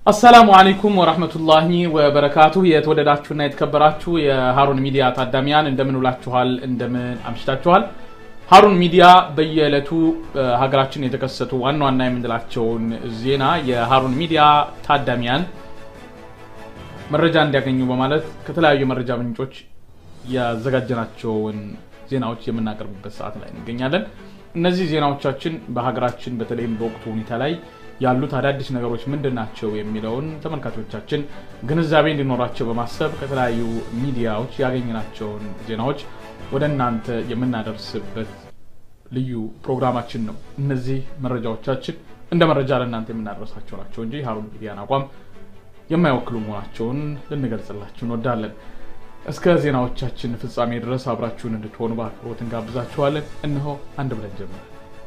አሰላሙ አለይኩም ወራህመቱላሂ ወበረካቱ። የተወደዳችሁና የተከበራችሁ የሀሩን ሚዲያ ታዳሚያን እንደምን ውላችኋል? እንደምን አምሽታችኋል? ሀሩን ሚዲያ በየዕለቱ ሀገራችን የተከሰቱ ዋና ዋና የምንላቸውን ዜና የሀሩን ሚዲያ ታዳሚያን መረጃ እንዲያገኙ በማለት ከተለያዩ የመረጃ ምንጮች ያዘጋጀናቸውን ዜናዎች የምናቀርብበት ሰዓት ላይ እንገኛለን። እነዚህ ዜናዎቻችን በሀገራችን በተለይም በወቅቱ ሁኔታ ላይ ያሉት አዳዲስ ነገሮች ምንድን ናቸው የሚለውን ተመልካቾቻችን ግንዛቤ እንዲኖራቸው በማሰብ ከተለያዩ ሚዲያዎች ያገኘናቸውን ዜናዎች ወደ እናንተ የምናደርስበት ልዩ ፕሮግራማችን ነው። እነዚህ መረጃዎቻችን እንደ መረጃ ለእናንተ የምናደርሳቸው ናቸው እንጂ ሀሩን ሚዲያን አቋም የማይወክሉ መሆናቸውን ልንገልጽላችሁ እንወዳለን። እስከ ዜናዎቻችን ፍጻሜ ድረስ አብራችሁን እንድትሆኑ በአክብሮት እንጋብዛችኋለን። እነሆ አንድ ብለን ጀምረን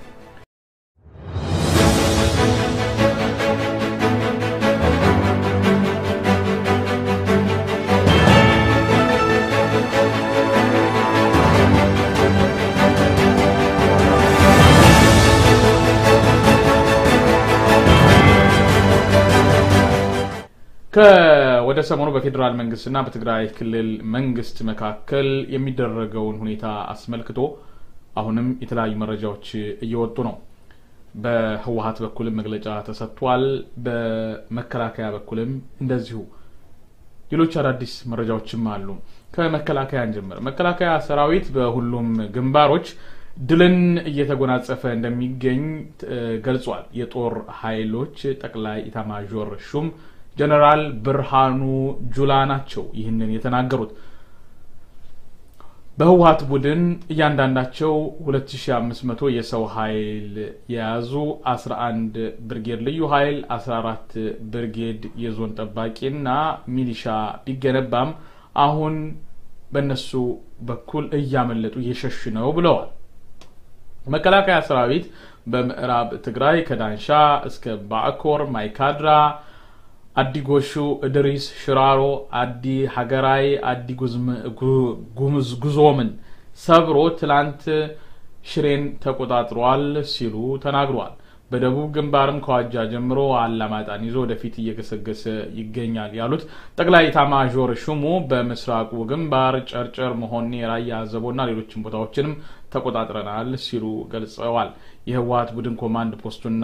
ወደ ሰሞኑ በፌዴራል መንግስትና በትግራይ ክልል መንግስት መካከል የሚደረገውን ሁኔታ አስመልክቶ አሁንም የተለያዩ መረጃዎች እየወጡ ነው። በህወሀት በኩልም መግለጫ ተሰጥቷል። በመከላከያ በኩልም እንደዚሁ ሌሎች አዳዲስ መረጃዎችም አሉ። ከመከላከያ እንጀምር። መከላከያ ሰራዊት በሁሉም ግንባሮች ድልን እየተጎናጸፈ እንደሚገኝ ገልጿል። የጦር ኃይሎች ጠቅላይ ኢታማዦር ሹም ጀነራል ብርሃኑ ጁላ ናቸው ይህንን የተናገሩት። በህወሀት ቡድን እያንዳንዳቸው 2500 የሰው ኃይል የያዙ 11 ብርጌድ ልዩ ኃይል፣ 14 ብርጌድ የዞን ጠባቂና ሚሊሻ ቢገነባም አሁን በእነሱ በኩል እያመለጡ እየሸሽ ነው ብለዋል። መከላከያ ሰራዊት በምዕራብ ትግራይ ከዳንሻ እስከ ባዕኮር፣ ማይካድራ አዲ ጎሹ፣ እድሪስ፣ ሽራሮ፣ አዲ ሀገራይ፣ አዲ ጉዞምን ሰብሮ ትላንት ሽሬን ተቆጣጥሯል ሲሉ ተናግሯል። በደቡብ ግንባርም ከዋጃ ጀምሮ አላማጣን ይዞ ወደፊት እየገሰገሰ ይገኛል ያሉት ጠቅላይ ኤታማዦር ሹሙ በምስራቁ ግንባር ጨርጨር፣ መሆኔ፣ ራያ አዘቦና ሌሎችም ቦታዎችንም ተቆጣጥረናል ሲሉ ገልጸዋል። የህወሀት ቡድን ኮማንድ ፖስቱና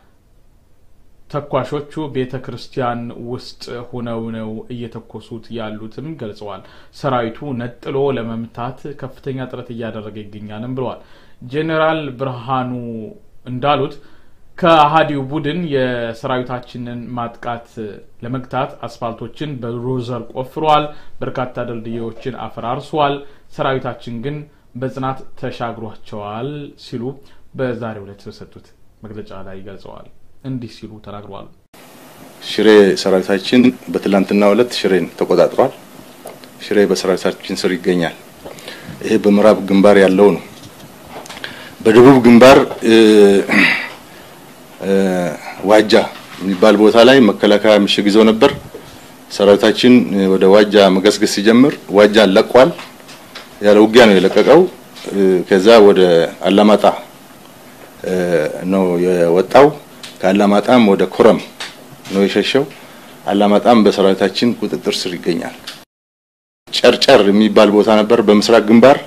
ተኳሾቹ ቤተ ክርስቲያን ውስጥ ሆነው ነው እየተኮሱት ያሉትም ገልጸዋል። ሰራዊቱ ነጥሎ ለመምታት ከፍተኛ ጥረት እያደረገ ይገኛልም ብለዋል። ጄኔራል ብርሃኑ እንዳሉት ከአሃዲው ቡድን የሰራዊታችንን ማጥቃት ለመግታት አስፋልቶችን በሮዘር ቆፍሯል፣ በርካታ ድልድዮችን አፈራርሷል። ሰራዊታችን ግን በጽናት ተሻግሯቸዋል ሲሉ በዛሬው ዕለት በሰጡት መግለጫ ላይ ገልጸዋል። እንዲህ ሲሉ ተናግረዋል። ሽሬ ሰራዊታችን በትላንትናው ዕለት ሽሬን ተቆጣጥሯል። ሽሬ በሰራዊታችን ስር ይገኛል። ይሄ በምዕራብ ግንባር ያለው ነው። በደቡብ ግንባር ዋጃ የሚባል ቦታ ላይ መከላከያ ምሽግ ይዘው ነበር። ሰራዊታችን ወደ ዋጃ መገስገስ ሲጀምር ዋጃን ለቋል። ያለ ውጊያ ነው የለቀቀው። ከዛ ወደ አላማጣ ነው የወጣው። ከአላማጣም ወደ ኮረም ነው የሸሸው። አላማጣም በሰራዊታችን ቁጥጥር ስር ይገኛል። ጨርጨር የሚባል ቦታ ነበር በምስራቅ ግንባር።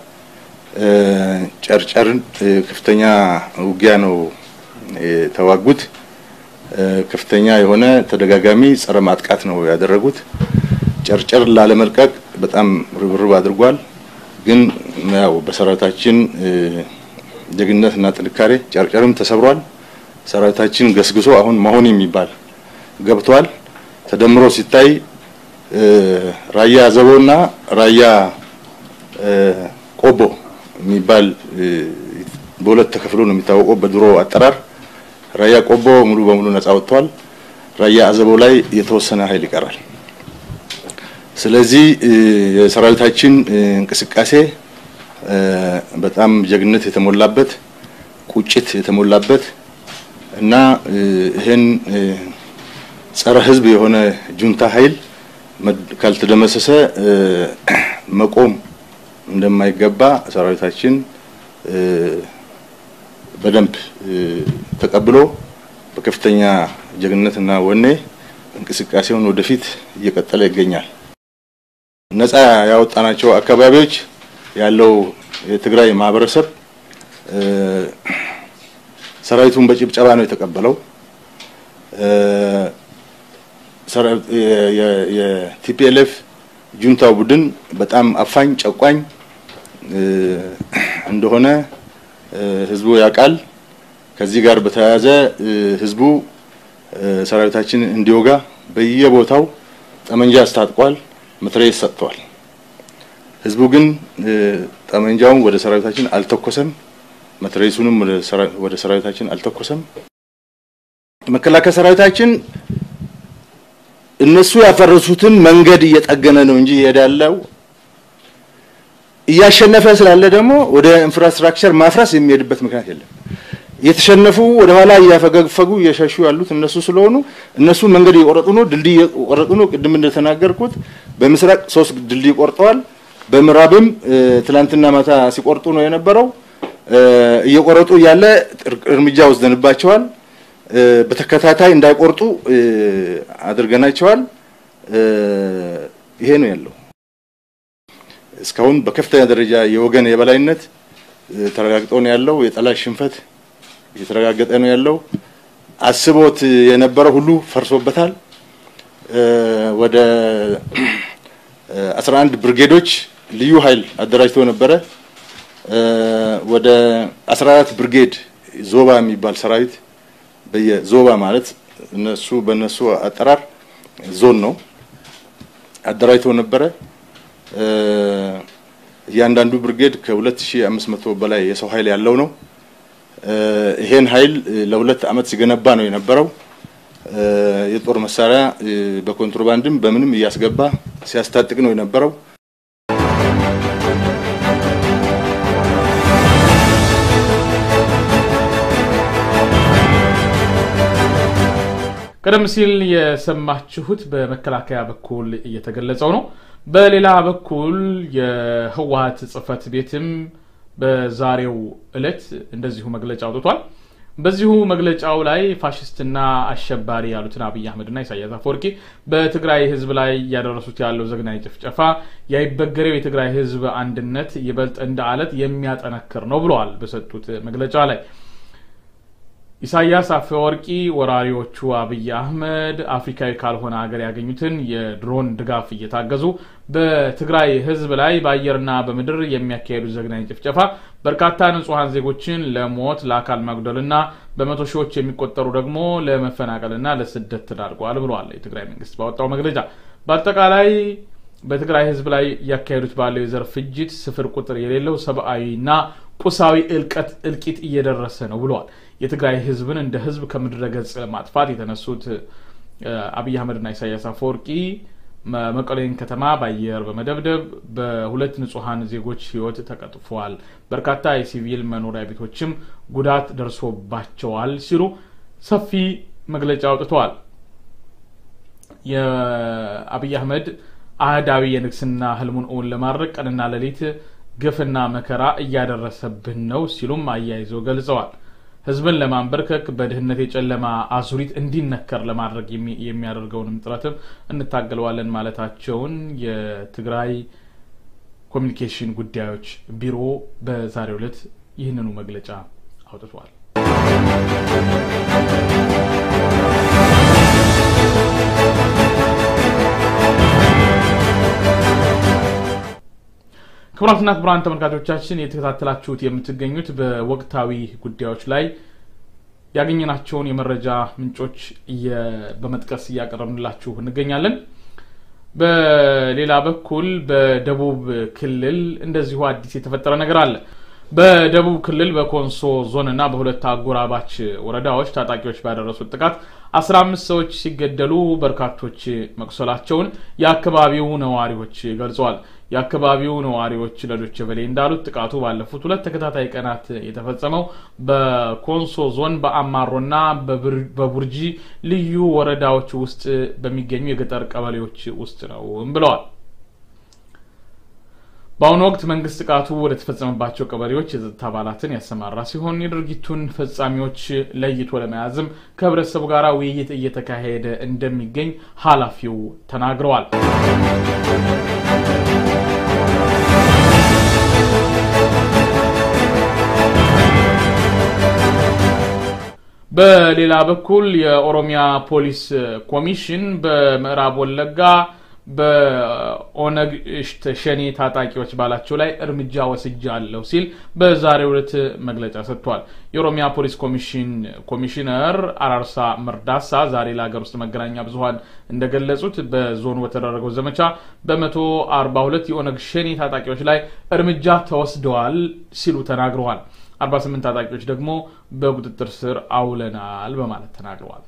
ጨርጨርን ከፍተኛ ውጊያ ነው የተዋጉት። ከፍተኛ የሆነ ተደጋጋሚ ጸረ ማጥቃት ነው ያደረጉት። ጨርጨር ላለመልቀቅ በጣም ርብርብ አድርጓል። ግን ያው በሰራዊታችን ጀግንነት እና ጥንካሬ ጨርጨርም ተሰብሯል። ሰራዊታችን ገስግሶ አሁን መሆን የሚባል ገብቷል። ተደምሮ ሲታይ ራያ አዘቦና ራያ ቆቦ የሚባል በሁለት ተከፍሎ ነው የሚታወቀው በድሮ አጠራር። ራያ ቆቦ ሙሉ በሙሉ ነጻ ወጥቷል። ራያ አዘቦ ላይ የተወሰነ ኃይል ይቀራል። ስለዚህ የሰራዊታችን እንቅስቃሴ በጣም ጀግንነት የተሞላበት ቁጭት የተሞላበት እና ይህን ጸረ ሕዝብ የሆነ ጁንታ ኃይል ካልተደመሰሰ መቆም እንደማይገባ ሰራዊታችን በደንብ ተቀብሎ በከፍተኛ ጀግንነትና ወኔ እንቅስቃሴውን ወደፊት እየቀጠለ ይገኛል። ነፃ ያወጣናቸው አካባቢዎች ያለው የትግራይ ማህበረሰብ ሰራዊቱን በጭብጨባ ነው የተቀበለው። የቲፒኤልኤፍ ጁንታው ቡድን በጣም አፋኝ ጨቋኝ እንደሆነ ህዝቡ ያውቃል። ከዚህ ጋር በተያያዘ ህዝቡ ሰራዊታችን እንዲወጋ በየቦታው ጠመንጃ አስታጥቋል፣ መትረየስ ሰጥተዋል። ህዝቡ ግን ጠመንጃውን ወደ ሰራዊታችን አልተኮሰም፣ መትረየሱንም ወደ ሰራዊታችን አልተኮሰም። መከላከያ ሰራዊታችን እነሱ ያፈረሱትን መንገድ እየጠገነ ነው እንጂ ይሄዳለው እያሸነፈ ስላለ ደግሞ ወደ ኢንፍራስትራክቸር ማፍረስ የሚሄድበት ምክንያት የለም። የተሸነፉ ወደ ኋላ እያፈገፈጉ እየሸሹ ያሉት እነሱ ስለሆኑ እነሱ መንገድ እየቆረጡ ነው፣ ድልድይ እየቆረጡ ነው። ቅድም እንደተናገርኩት በምስራቅ ሶስት ድልድይ ቆርጠዋል። በምዕራብም ትላንትና ማታ ሲቆርጡ ነው የነበረው። እየቆረጡ እያለ እርምጃ ወስደንባቸዋል። በተከታታይ እንዳይቆርጡ አድርገናቸዋል። ይሄ ነው ያለው። እስካሁን በከፍተኛ ደረጃ የወገን የበላይነት ተረጋግጦ ነው ያለው። የጠላት ሽንፈት እየተረጋገጠ ነው ያለው። አስቦት የነበረው ሁሉ ፈርሶበታል። ወደ 11 ብርጌዶች ልዩ ኃይል አደራጅቶ ነበረ። ወደ 14 ብርጌድ ዞባ የሚባል ሰራዊት በየዞባ ማለት እነሱ በእነሱ አጠራር ዞን ነው አደራጅቶ ነበረ። እያንዳንዱ ብርጌድ ከ2500 በላይ የሰው ኃይል ያለው ነው። ይሄን ኃይል ለሁለት ዓመት ሲገነባ ነው የነበረው። የጦር መሳሪያ በኮንትሮባንድም በምንም እያስገባ ሲያስታጥቅ ነው የነበረው። ቀደም ሲል የሰማችሁት በመከላከያ በኩል እየተገለጸው ነው። በሌላ በኩል የህወሀት ጽህፈት ቤትም በዛሬው ዕለት እንደዚሁ መግለጫ አውጥቷል። በዚሁ መግለጫው ላይ ፋሽስትና አሸባሪ ያሉትን አብይ አህመድና ኢሳያስ አፈወርቂ በትግራይ ህዝብ ላይ እያደረሱት ያለው ዘግናኝ ጭፍጨፋ ያይበገሬው የትግራይ ህዝብ አንድነት ይበልጥ እንደ አለት የሚያጠነክር ነው ብለዋል። በሰጡት መግለጫ ላይ ኢሳያስ አፈወርቂ ወራሪዎቹ አብይ አህመድ አፍሪካዊ ካልሆነ ሀገር ያገኙትን የድሮን ድጋፍ እየታገዙ በትግራይ ህዝብ ላይ በአየርና በምድር የሚያካሄዱት ዘግናኝ ጭፍጨፋ በርካታ ንጹሐን ዜጎችን ለሞት ለአካል መጉደልና በመቶ ሺዎች የሚቆጠሩ ደግሞ ለመፈናቀልና ለስደት ተዳርገዋል ብለዋል። የትግራይ መንግስት ባወጣው መግለጫ በአጠቃላይ በትግራይ ህዝብ ላይ እያካሄዱት ባለው የዘር ፍጅት ስፍር ቁጥር የሌለው ሰብአዊና ቁሳዊ እልቀት እልቂት እየደረሰ ነው ብለዋል። የትግራይ ህዝብን እንደ ህዝብ ከምድረ ገጽ ማጥፋት የተነሱት አብይ አህመድና ኢሳያስ አፈወርቂ መቀሌን ከተማ በአየር በመደብደብ በሁለት ንጹሐን ዜጎች ህይወት ተቀጥፏል፣ በርካታ የሲቪል መኖሪያ ቤቶችም ጉዳት ደርሶባቸዋል ሲሉ ሰፊ መግለጫ አውጥተዋል። የአብይ አህመድ አህዳዊ የንግስና ህልሙን እውን ለማድረግ ቀንና ሌሊት ግፍና መከራ እያደረሰብን ነው ሲሉም አያይዘው ገልጸዋል። ህዝብን ለማንበርከክ በድህነት የጨለማ አዙሪት እንዲነከር ለማድረግ የሚያደርገውንም ጥረትም እንታገለዋለን ማለታቸውን የትግራይ ኮሚኒኬሽን ጉዳዮች ቢሮ በዛሬው ዕለት ይህንኑ መግለጫ አውጥቷል። ክቡራትና ክቡራን ተመልካቾቻችን የተከታተላችሁት የምትገኙት በወቅታዊ ጉዳዮች ላይ ያገኘናቸውን የመረጃ ምንጮች በመጥቀስ እያቀረብንላችሁ እንገኛለን። በሌላ በኩል በደቡብ ክልል እንደዚሁ አዲስ የተፈጠረ ነገር አለ። በደቡብ ክልል በኮንሶ ዞን እና በሁለት አጎራባች ወረዳዎች ታጣቂዎች ባደረሱት ጥቃት አስራ አምስት ሰዎች ሲገደሉ በርካቶች መቁሰላቸውን የአካባቢው ነዋሪዎች ገልጸዋል። የአካባቢው ነዋሪዎች ለዶቼ ቬለ እንዳሉት ጥቃቱ ባለፉት ሁለት ተከታታይ ቀናት የተፈጸመው በኮንሶ ዞን በአማሮና በቡርጂ ልዩ ወረዳዎች ውስጥ በሚገኙ የገጠር ቀበሌዎች ውስጥ ነው ብለዋል። በአሁኑ ወቅት መንግስት ጥቃቱ ወደ ተፈጸመባቸው ቀበሌዎች የጸጥታ አባላትን ያሰማራ ሲሆን የድርጊቱን ፈጻሚዎች ለይቶ ለመያዝም ከህብረተሰቡ ጋር ውይይት እየተካሄደ እንደሚገኝ ኃላፊው ተናግረዋል። በሌላ በኩል የኦሮሚያ ፖሊስ ኮሚሽን በምዕራብ ወለጋ በኦነግ ሸኔ ታጣቂዎች ባላቸው ላይ እርምጃ ወስጃለሁ ሲል በዛሬው ዕለት መግለጫ ሰጥቷል። የኦሮሚያ ፖሊስ ኮሚሽን ኮሚሽነር አራርሳ መርዳሳ ዛሬ ለሀገር ውስጥ መገናኛ ብዙኃን እንደገለጹት በዞኑ በተደረገው ዘመቻ በመቶ አርባ ሁለት የኦነግ ሸኔ ታጣቂዎች ላይ እርምጃ ተወስደዋል ሲሉ ተናግረዋል። 48 ታጣቂዎች ደግሞ በቁጥጥር ስር አውለናል በማለት ተናግረዋል።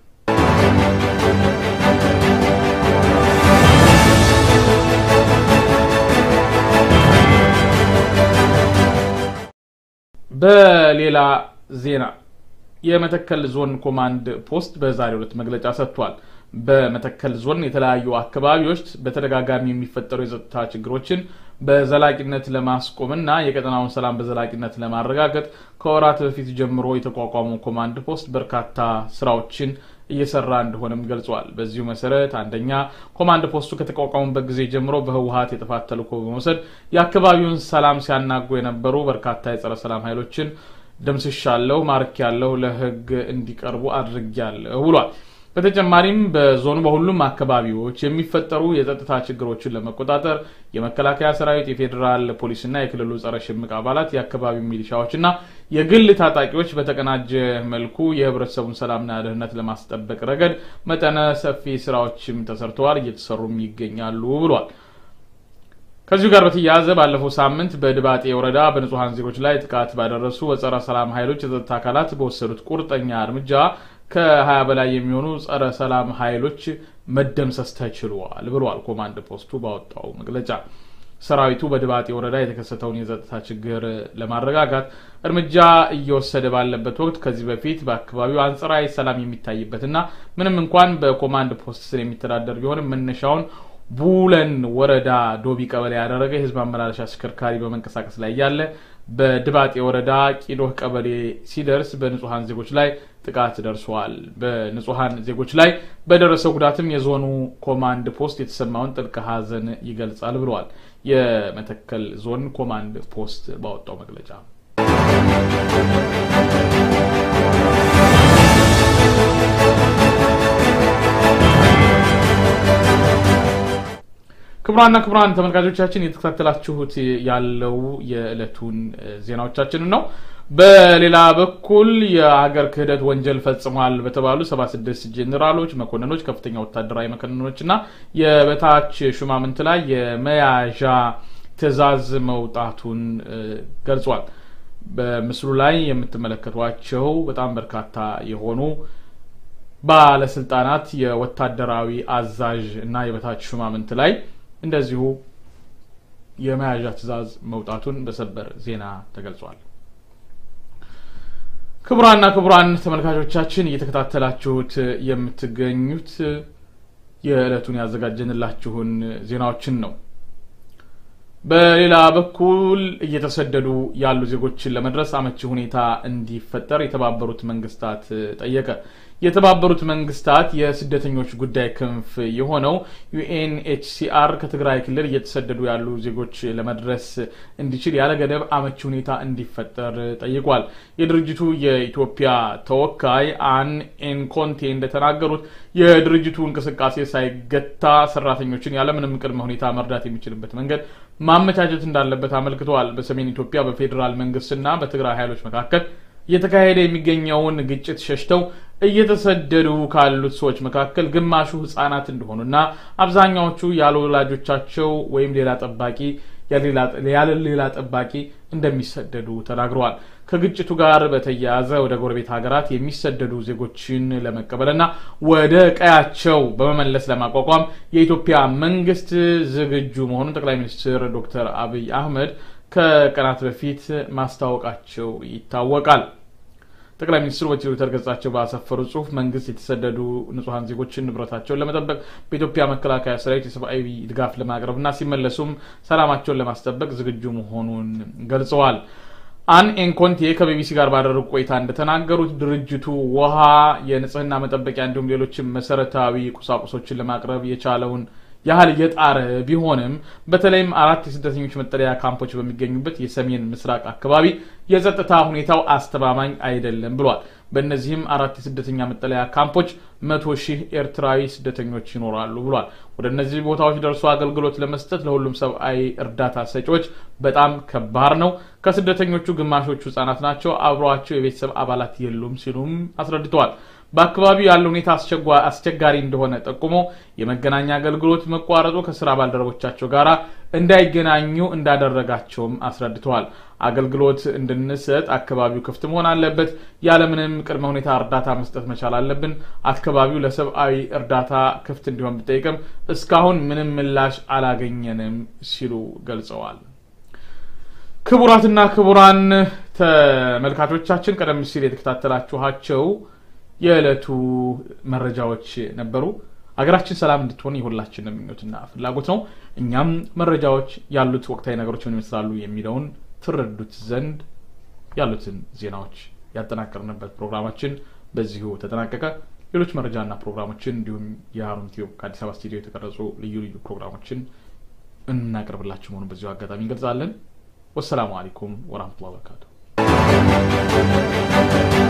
በሌላ ዜና የመተከል ዞን ኮማንድ ፖስት በዛሬው ዕለት መግለጫ ሰጥቷል። በመተከል ዞን የተለያዩ አካባቢዎች በተደጋጋሚ የሚፈጠሩ የጸጥታ ችግሮችን በዘላቂነት ለማስቆምና የቀጠናውን ሰላም በዘላቂነት ለማረጋገጥ ከወራት በፊት ጀምሮ የተቋቋመው ኮማንድ ፖስት በርካታ ስራዎችን እየሰራ እንደሆነም ገልጿል። በዚሁ መሰረት አንደኛ ኮማንድ ፖስቱ ከተቋቋሙበት ጊዜ ጀምሮ በህወሀት የጥፋት ተልዕኮ በመውሰድ የአካባቢውን ሰላም ሲያናጉ የነበሩ በርካታ የጸረ ሰላም ኃይሎችን ደምስሻለሁ፣ ማርኪያለሁ፣ ለህግ እንዲቀርቡ አድርጊያለሁ ብሏል። በተጨማሪም በዞኑ በሁሉም አካባቢዎች የሚፈጠሩ የጸጥታ ችግሮችን ለመቆጣጠር የመከላከያ ሰራዊት፣ የፌዴራል ፖሊስና የክልሉ ጸረ ሽምቅ አባላት፣ የአካባቢው ሚሊሻዎችና የግል ታጣቂዎች በተቀናጀ መልኩ የህብረተሰቡን ሰላምና ደህንነት ለማስጠበቅ ረገድ መጠነ ሰፊ ስራዎችም ተሰርተዋል፣ እየተሰሩም ይገኛሉ ብሏል። ከዚሁ ጋር በተያያዘ ባለፈው ሳምንት በድባጤ ወረዳ በንጹሐን ዜጎች ላይ ጥቃት ባደረሱ በጸረ ሰላም ኃይሎች የጸጥታ አካላት በወሰዱት ቁርጠኛ እርምጃ ከ20 በላይ የሚሆኑ ጸረ ሰላም ኃይሎች መደምሰስ ተችሏል ብሏል ኮማንድ ፖስቱ ባወጣው መግለጫ። ሰራዊቱ በድባጤ ወረዳ የተከሰተውን የጸጥታ ችግር ለማረጋጋት እርምጃ እየወሰደ ባለበት ወቅት ከዚህ በፊት በአካባቢው አንጻራዊ ሰላም የሚታይበትና ምንም እንኳን በኮማንድ ፖስት ስር የሚተዳደር ቢሆንም መነሻውን ቡለን ወረዳ ዶቢ ቀበሌ ያደረገ የህዝብ አመላለሻ አሽከርካሪ በመንቀሳቀስ ላይ እያለ በድባጤ ወረዳ ቂዶህ ቀበሌ ሲደርስ በንጹሐን ዜጎች ላይ ጥቃት ደርሷል። በንጹሐን ዜጎች ላይ በደረሰው ጉዳትም የዞኑ ኮማንድ ፖስት የተሰማውን ጥልቅ ሐዘን ይገልጻል ብለዋል። የመተከል ዞን ኮማንድ ፖስት ባወጣው መግለጫ ክቡራና ክቡራን ተመልካቾቻችን እየተከታተላችሁት ያለው የዕለቱን ዜናዎቻችንን ነው። በሌላ በኩል የሀገር ክህደት ወንጀል ፈጽሟል በተባሉ 76 ጄኔራሎች፣ መኮንኖች፣ ከፍተኛ ወታደራዊ መኮንኖች እና የበታች ሹማምንት ላይ የመያዣ ትዕዛዝ መውጣቱን ገልጿል። በምስሉ ላይ የምትመለከቷቸው በጣም በርካታ የሆኑ ባለስልጣናት የወታደራዊ አዛዥ እና የበታች ሹማምንት ላይ እንደዚሁ የመያዣ ትዕዛዝ መውጣቱን በሰበር ዜና ተገልጿል። ክቡራና ክቡራን ተመልካቾቻችን እየተከታተላችሁት የምትገኙት የዕለቱን ያዘጋጀንላችሁን ዜናዎችን ነው። በሌላ በኩል እየተሰደዱ ያሉ ዜጎችን ለመድረስ አመቺ ሁኔታ እንዲፈጠር የተባበሩት መንግስታት ጠየቀ። የተባበሩት መንግስታት የስደተኞች ጉዳይ ክንፍ የሆነው ዩኤንኤችሲአር ከትግራይ ክልል እየተሰደዱ ያሉ ዜጎች ለመድረስ እንዲችል ያለ ገደብ አመቺ ሁኔታ እንዲፈጠር ጠይቋል። የድርጅቱ የኢትዮጵያ ተወካይ አን ኤንኮንቴ እንደተናገሩት የድርጅቱ እንቅስቃሴ ሳይገታ ሰራተኞችን ያለምንም ቅድመ ሁኔታ መርዳት የሚችልበት መንገድ ማመቻቸት እንዳለበት አመልክተዋል። በሰሜን ኢትዮጵያ በፌዴራል መንግስትና በትግራይ ኃይሎች መካከል እየተካሄደ የሚገኘውን ግጭት ሸሽተው እየተሰደዱ ካሉት ሰዎች መካከል ግማሹ ህጻናት እንደሆኑና አብዛኛዎቹ ያለ ወላጆቻቸው ወይም ሌላ ጠባቂ ያለ ሌላ ጠባቂ እንደሚሰደዱ ተናግረዋል። ከግጭቱ ጋር በተያያዘ ወደ ጎረቤት ሀገራት የሚሰደዱ ዜጎችን ለመቀበልና ወደ ቀያቸው በመመለስ ለማቋቋም የኢትዮጵያ መንግስት ዝግጁ መሆኑን ጠቅላይ ሚኒስትር ዶክተር አብይ አህመድ ከቀናት በፊት ማስታወቃቸው ይታወቃል። ጠቅላይ ሚኒስትሩ በትዊተር ገጻቸው ባሰፈሩ ጽሁፍ መንግስት የተሰደዱ ንጹሐን ዜጎችን ንብረታቸውን ለመጠበቅ በኢትዮጵያ መከላከያ ሰራዊት የሰብአዊ ድጋፍ ለማቅረብና ሲመለሱም ሰላማቸውን ለማስጠበቅ ዝግጁ መሆኑን ገልጸዋል። አን ኤንኮንቴ ከቢቢሲ ጋር ባደረጉ ቆይታ እንደተናገሩት ድርጅቱ ውሃ፣ የንጽህና መጠበቂያ እንዲሁም ሌሎችም መሰረታዊ ቁሳቁሶችን ለማቅረብ የቻለውን ያህል እየጣረ ቢሆንም በተለይም አራት የስደተኞች መጠለያ ካምፖች በሚገኙበት የሰሜን ምስራቅ አካባቢ የጸጥታ ሁኔታው አስተማማኝ አይደለም ብሏል። በእነዚህም አራት የስደተኛ መጠለያ ካምፖች መቶ ሺህ ኤርትራዊ ስደተኞች ይኖራሉ ብሏል። ወደ እነዚህ ቦታዎች ደርሶ አገልግሎት ለመስጠት ለሁሉም ሰብአዊ እርዳታ ሰጪዎች በጣም ከባድ ነው። ከስደተኞቹ ግማሾቹ ህጻናት ናቸው። አብረዋቸው የቤተሰብ አባላት የሉም ሲሉም አስረድተዋል። በአካባቢው ያለው ሁኔታ አስቸጋሪ እንደሆነ ጠቁሞ የመገናኛ አገልግሎት መቋረጡ ከስራ ባልደረቦቻቸው ጋር እንዳይገናኙ እንዳደረጋቸውም አስረድተዋል። አገልግሎት እንድንሰጥ አካባቢው ክፍት መሆን አለበት። ያለምንም ቅድመ ሁኔታ እርዳታ መስጠት መቻል አለብን። አካባቢው ለሰብአዊ እርዳታ ክፍት እንዲሆን ብጠይቅም እስካሁን ምንም ምላሽ አላገኘንም ሲሉ ገልጸዋል። ክቡራትና ክቡራን ተመልካቾቻችን ቀደም ሲል የተከታተላችኋቸው የዕለቱ መረጃዎች ነበሩ። ሀገራችን ሰላም እንድትሆን የሁላችንም ምኞትና ፍላጎት ነው። እኛም መረጃዎች ያሉት ወቅታዊ ነገሮች ምን ይመስላሉ የሚለውን ትረዱት ዘንድ ያሉትን ዜናዎች ያጠናቀርንበት ፕሮግራማችን በዚሁ ተጠናቀቀ። ሌሎች መረጃና ፕሮግራሞችን እንዲሁም የሀሩን ቲዩብ ከአዲስ አበባ ስቱዲዮ የተቀረጹ ልዩ ልዩ ፕሮግራሞችን እናቀርብላችሁ መሆኑን በዚሁ አጋጣሚ እንገልጻለን። ወሰላሙ አለይኩም ወራህመቱላሂ ወበረካቱ።